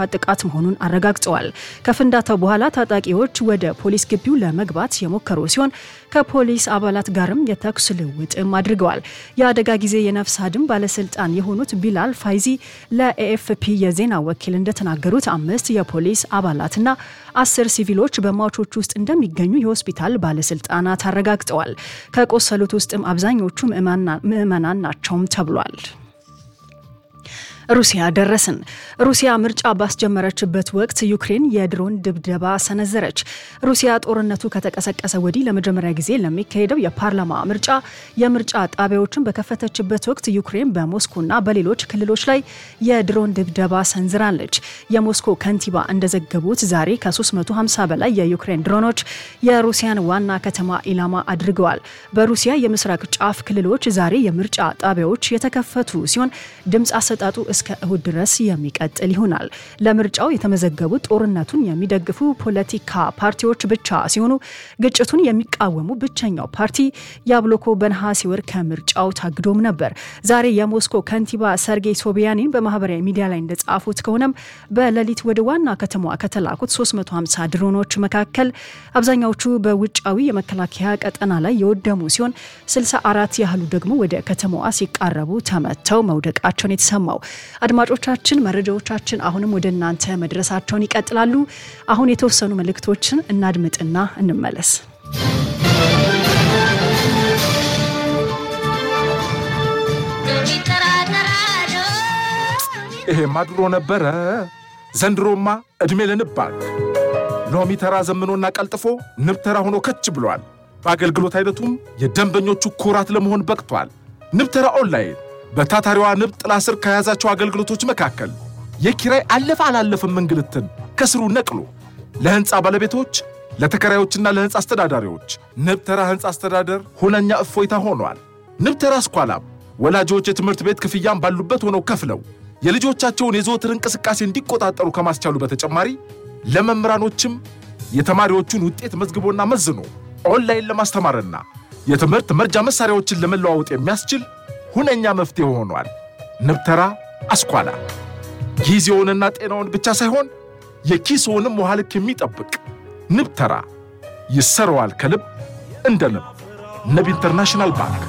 የማጥፋት ጥቃት መሆኑን አረጋግጠዋል። ከፍንዳታው በኋላ ታጣቂዎች ወደ ፖሊስ ግቢው ለመግባት የሞከሩ ሲሆን ከፖሊስ አባላት ጋርም የተኩስ ልውውጥም አድርገዋል። የአደጋ ጊዜ የነፍስ አድን ባለስልጣን የሆኑት ቢላል ፋይዚ ለኤኤፍፒ የዜና ወኪል እንደተናገሩት አምስት የፖሊስ አባላትና አስር ሲቪሎች በሟቾች ውስጥ እንደሚገኙ የሆስፒታል ባለስልጣናት አረጋግጠዋል። ከቆሰሉት ውስጥም አብዛኞቹ ምዕመናን ናቸውም ተብሏል። ሩሲያ ደረስን። ሩሲያ ምርጫ ባስጀመረችበት ወቅት ዩክሬን የድሮን ድብደባ ሰነዘረች። ሩሲያ ጦርነቱ ከተቀሰቀሰ ወዲህ ለመጀመሪያ ጊዜ ለሚካሄደው የፓርላማ ምርጫ የምርጫ ጣቢያዎችን በከፈተችበት ወቅት ዩክሬን በሞስኮና በሌሎች ክልሎች ላይ የድሮን ድብደባ ሰንዝራለች። የሞስኮ ከንቲባ እንደዘገቡት ዛሬ ከ350 በላይ የዩክሬን ድሮኖች የሩሲያን ዋና ከተማ ኢላማ አድርገዋል። በሩሲያ የምስራቅ ጫፍ ክልሎች ዛሬ የምርጫ ጣቢያዎች የተከፈቱ ሲሆን ድምፅ አሰጣጡ እስከ እሁድ ድረስ የሚቀጥል ይሆናል። ለምርጫው የተመዘገቡት ጦርነቱን የሚደግፉ ፖለቲካ ፓርቲዎች ብቻ ሲሆኑ ግጭቱን የሚቃወሙ ብቸኛው ፓርቲ ያብሎኮ በነሐሴ ወር ከምርጫው ታግዶም ነበር። ዛሬ የሞስኮ ከንቲባ ሰርጌይ ሶቢያኒን በማህበራዊ ሚዲያ ላይ እንደጻፉት ከሆነም በሌሊት ወደ ዋና ከተማዋ ከተላኩት 350 ድሮኖች መካከል አብዛኛዎቹ በውጫዊ የመከላከያ ቀጠና ላይ የወደሙ ሲሆን 64 ያህሉ ደግሞ ወደ ከተማዋ ሲቃረቡ ተመተው መውደቃቸውን የተሰማው አድማጮቻችን መረጃዎቻችን አሁንም ወደ እናንተ መድረሳቸውን ይቀጥላሉ። አሁን የተወሰኑ መልእክቶችን እናድምጥና እንመለስ። ይሄማ ድሮ ነበረ። ዘንድሮማ ዕድሜ ለንብ ባንክ ሎሚ ተራ ዘምኖና ቀልጥፎ ንብ ተራ ሆኖ ከች ብሏል። በአገልግሎት አይነቱም የደንበኞቹ ኩራት ለመሆን በቅቷል። ንብ ተራ ኦንላይን በታታሪዋ ንብ ጥላ ስር ከያዛቸው አገልግሎቶች መካከል የኪራይ አለፈ አላለፍም እንግልትን ከስሩ ነቅሎ ለሕንፃ ባለቤቶች፣ ለተከራዮችና ለሕንፃ አስተዳዳሪዎች ንብ ተራ ሕንፃ አስተዳደር ሁነኛ እፎይታ ሆኗል። ንብ ተራ ስኳላም ወላጆች የትምህርት ቤት ክፍያም ባሉበት ሆነው ከፍለው የልጆቻቸውን የዘወትር እንቅስቃሴ እንዲቆጣጠሩ ከማስቻሉ በተጨማሪ ለመምህራኖችም የተማሪዎቹን ውጤት መዝግቦና መዝኖ ኦንላይን ለማስተማርና የትምህርት መርጃ መሳሪያዎችን ለመለዋወጥ የሚያስችል ሁነኛ መፍትሄ ሆኗል። ንብተራ አስኳላ ጊዜውንና ጤናውን ብቻ ሳይሆን የኪስውንም ውሃ ልክ የሚጠብቅ ንብተራ ይሰረዋል ከልብ እንደ ንብ። ንብ ኢንተርናሽናል ባንክ።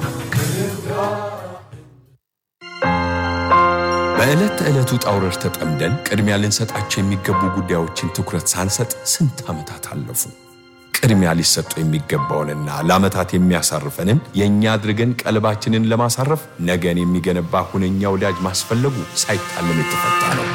በዕለት ተዕለቱ ጣውረድ ተጠምደን ቅድሚያ ልንሰጣቸው የሚገቡ ጉዳዮችን ትኩረት ሳንሰጥ ስንት ዓመታት አለፉ። ቅድሚያ ሊሰጡ የሚገባውንና ለዓመታት የሚያሳርፈንን የእኛ አድርገን ቀልባችንን ለማሳረፍ ነገን የሚገነባ ሁነኛ ወዳጅ ማስፈለጉ ሳይታለም የተፈታ ነው።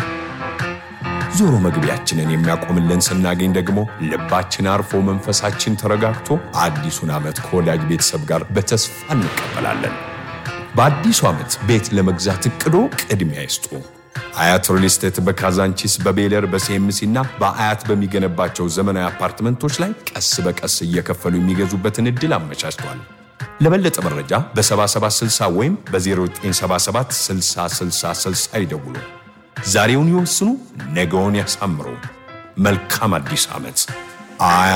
ዞሮ መግቢያችንን የሚያቆምልን ስናገኝ ደግሞ ልባችን አርፎ መንፈሳችን ተረጋግቶ አዲሱን ዓመት ከወዳጅ ቤተሰብ ጋር በተስፋ እንቀበላለን። በአዲሱ ዓመት ቤት ለመግዛት እቅዶ ቅድሚያ ይስጡ። አያት ሪል ስቴት በካዛንቺስ በቤለር በሲኤምሲ እና በአያት በሚገነባቸው ዘመናዊ አፓርትመንቶች ላይ ቀስ በቀስ እየከፈሉ የሚገዙበትን ዕድል አመቻችቷል። ለበለጠ መረጃ በ7760 ወይም በ0977 6060 ይደውሉ። ዛሬውን ይወስኑ፣ ነገውን ያሳምሩ። መልካም አዲስ ዓመት።